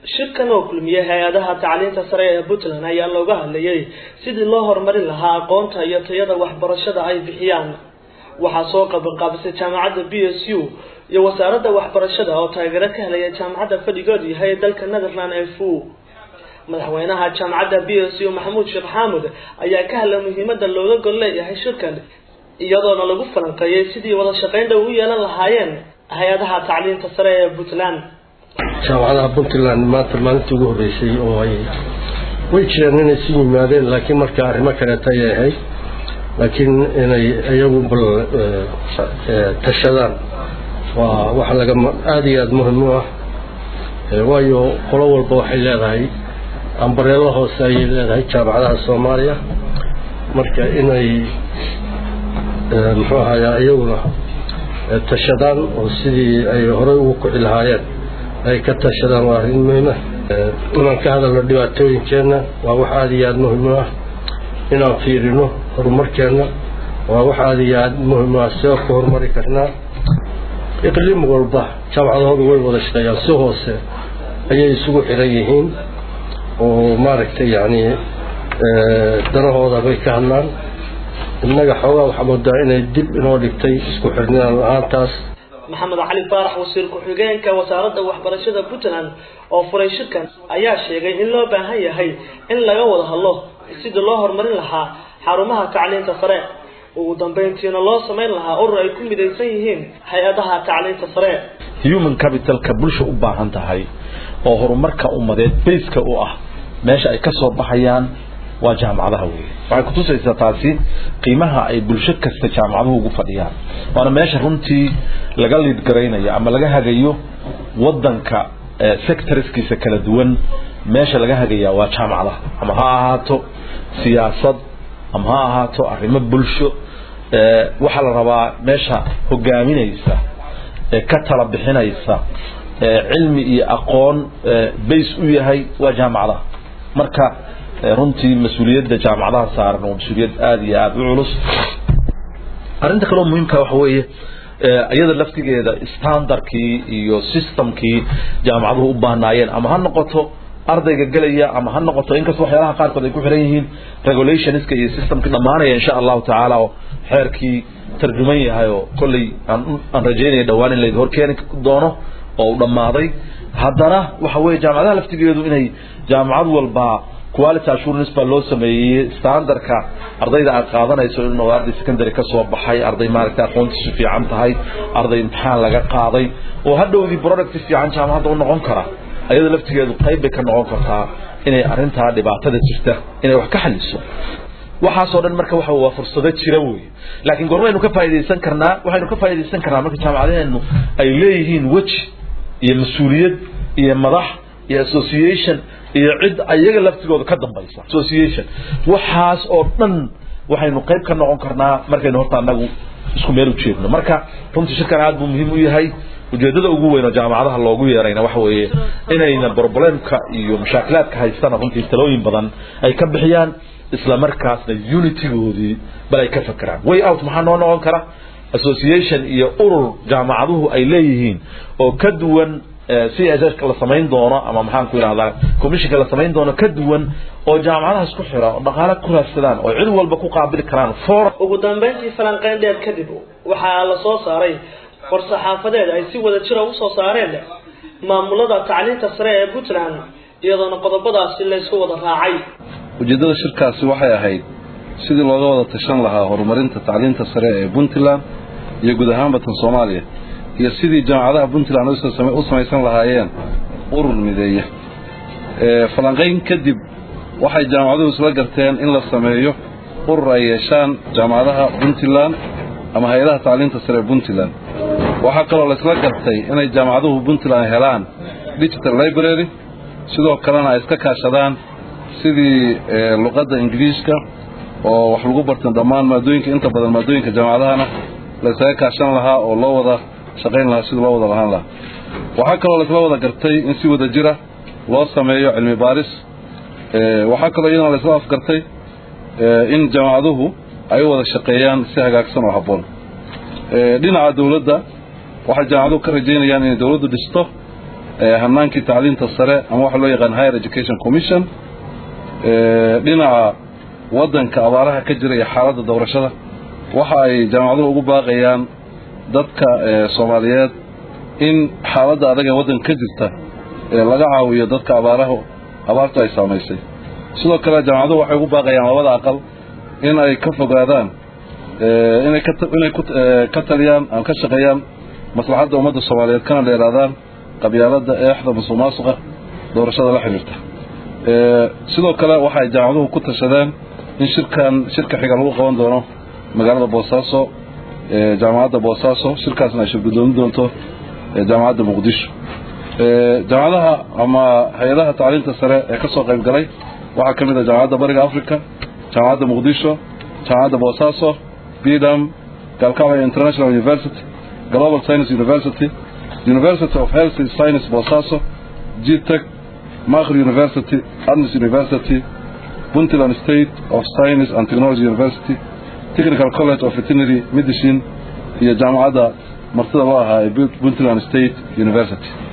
shirkan oo kulmiyey hay-adaha tacliinta sare ee puntland ayaa looga hadlayay sidii loo horumarin lahaa aqoonta iyo tayada waxbarashada ay bixiyaan waxaa soo qabanqaabisay jaamacadda b s u iyo wasaaradda waxbarashada oo taageero ka helaya jaamacadda fadhigoodu yahay ee dalka netherland f u madaxweynaha jaamacadda b s u maxamuud sheekh xaamud ayaa ka hadlay muhiimada looga gol leeyahay shirkan iyadoona lagu falanqeeyey sidii wada shaqaynta ugu yeelan lahaayeen hay-adaha tacliinta sare ee puntland jaamacadaha puntland maanta maalintii ugu horreysay oo ay way jireen inay isu yimaadeen laakiin marka arrimo kaleeta ay ahayd laakiin inay iyagu bal tashadaan waa waxa laga aada iyo aada muhim u ah waayo qolo walba waxay leedahay ambareelo hoose ayay leedahay jaamacadaha soomaaliya marka inay muxuu ahayaa iyaguna tashadaan oo sidii ay horey ugu kuci lahaayeen ay ka tashadaan waa arrin muhiima inaan ka hadalno dhibaatooyinkeenna waa wax aada iyo aada muhim u ah inaan fiirino horumarkeenna waa wax aada iyo aada muhim u ah see ku horumari karnaa iqliim walba jaamacadahoodu way wada shaqeeyaan si hoose ayay isugu xiran yihiin oo maaragtay yacni danahooda bay ka hadlaan innaga xoogaa waxaa moodaa inay dib inoo dhigtay isku xirnaan la-aantaas maxamed cali faarax wasiir ku-xigeenka wasaaradda waxbarashada puntland oo furay shirkan ayaa sheegay in loo baahan yahay in laga wada hadlo sidii loo horumarin lahaa xarumaha tacliinta sare ugu dambeyntiina loo samayn lahaa urur ay ku midaysan yihiin hay-adaha tacliinta sare human capitalka bulsha u baahan tahay oo horumarka ummadeed bayska u ah meesha ay kasoo baxayaan waa jaamacadaha wey waxay kutusaysaa taasi qiimaha ay bulsho kasta jaamacaduhu ugu fadhiyaan waana meesha runtii laga liidgaraynayo ama laga hagayo wadanka sectorskiisa kala duwan meesha laga hagaya waa jaamacadaha ama ha ahaato siyaasad ama ha ahaato arrimo bulsho waxaa la rabaa meesha hogaaminaysa ka tala bixinaysa cilmi iyo aqoon bays u yahay waa jaamacadaha marka runtii mas-uuliyadda jaamacadaha saaran waa mas-uuliyad aada iyo aada u culus arrinta kaleo muhiimka waxa weeye iyada laftigeeda standardkii iyo systemkii jaamacaduhu u baahnaayeen ama ha noqoto ardayga gelaya ama ha noqoto inkastoo waxyaalaha qaarkood ay ku xiran yihiin regulationska iyo systemkii dhammaanaya insha allahu tacaala oo xeerkii tarjuman yahay oo kolley aan rajaynaya dhawaan in laydin horkeeni doono oo u dhammaaday haddana waxa weeye jaamacadaha laftigeedu inay jaamacad walba quality assurance baa loo sameeyey standardka ardayda aad qaadanayso inuu arday secondary ka soo baxay arday maaragtay aqoontiisu fiican tahay arday imtixaan laga qaaday oo hadhowdii product fiican jaamacadda u noqon kara ayada laftigeedu qayb bay ka noqon kartaa inay arrintaa dhibaatada jirta inay wax ka xaliso waxaasoo dhan marka waxa waa fursado jira wey laakiin gormaynu ka faa'iidaysan karnaa waxaynu ka faa'iidaysan karnaa marka jaamacadaheennu ay leeyihiin weji iyo mas-uuliyad iyo madax iyo association iyo cid ayaga laftigooda ka dambaysa association waxaas oo dhan waxaynu qayb ka noqon karnaa markaynu horta anagu isku meel u jeedno marka runtii shirkan aad buu muhiim u yahay ujeedada ugu weyn oo jaamacadaha loogu yeerayna waxa weeye inayna problemka iyo mashaakilaadka haystana runtii talooyin badan ay ka bixiyaan isla markaasna unitygoodii bal ay ka fakeraan way out maxaa noo noqon kara association iyo urur jaamacaduhu ay leeyihiin oo ka duwan c s s la samayn doono ama maxaan ku yidhahdaa commissionka la samayn doono ka duwan oo jaamacadaha isku xira oo dhaqaale ku raadsadaan oo cid walba ku qaabili karaan for ugu dambeyntii falanqeyn dheer kadib waxaa la soo saaray war-saxaafadeed ay si wada jira usoo saareen maamulada tacliinta sare ee puntland iyadoona qodobadaasi la isku wada raacay ujeeddada shirkaasi waxay ahayd sidii looga wada tashan lahaa horumarinta tacliinta sare ee puntland iyo guud ahaanba tan soomaaliya iyo sidii jaamacadaha puntland u samaysan lahaayeen urur mideeya falanqayn kadib waxay jaamacaduhu isla garteen in la sameeyo urur ay yeeshaan jaamacadaha puntland ama hay-adaha tacliinta sare ee puntland waxaa kaloo laisla gartay inay jaamacaduhu puntland helaan digital library sidoo kalena ay iska kaashadaan sidii luqadda ingiriiska oo wax lagu bartan dhammaan maadooyinka inta badan maadooyinka jaamacadahana laysaga kaashan lahaa oo loo wada shaqayn lahaa sidii loo wada lahaan lahaa waxaa kaloo laisla wada gartay in si wada jira loo sameeyo cilmi baaris waxaa kaloo iyadana laisla afgartay in jaamacaduhu ay u wada shaqeeyaan si hagaagsan oo habboon dhinaca dowladda waxay jaamacaduhu ka rajaynayaan inay dowladdu dhisto hanaankii tacliinta sare ama waxa loo yaqaan higher education commission dhinaca waddanka abaaraha ka jira iyo xaaladda doorashada waxa ay jaamacaduhu ugu baaqayaan dadka soomaaliyeed in xaaladda adag ee waddanka ka jirta laga caawiyo dadka abaaraha abaartu ay saamaysay sidoo kale jaamacaduhu waxay ugu baaqayaan labada aqal in ay ka fogaadaan inay inay ka taliyaan ama ka shaqeeyaan maslaxadda ummadda soomaaliyeed kana dheeraadaan qabyaaladda eexda musuq maasuqa doorashada la xiriirta sidoo kale waxay jaamacaduhu ku tashadeen in shirkan shirka xiga lagu qaban doono magaalada boosaaso jaamacadda boosaaso shirkaasna ay shirgudoomin doonto jaamacadda muqdisho jaamacadaha ama hay-adaha tacliinta sare ee ka soo qayb galay waxaa ka mid ah jaamacadda bariga africa jaamacadda muqdisho jaamacadda boosaaso bidam galkacyo international university global science university university of health science boosaaso gtech makr university adnis university puntland state of science and technology university technical college of veterinary medicine iyo jaamacadda martida loo ahaa ee puntland state university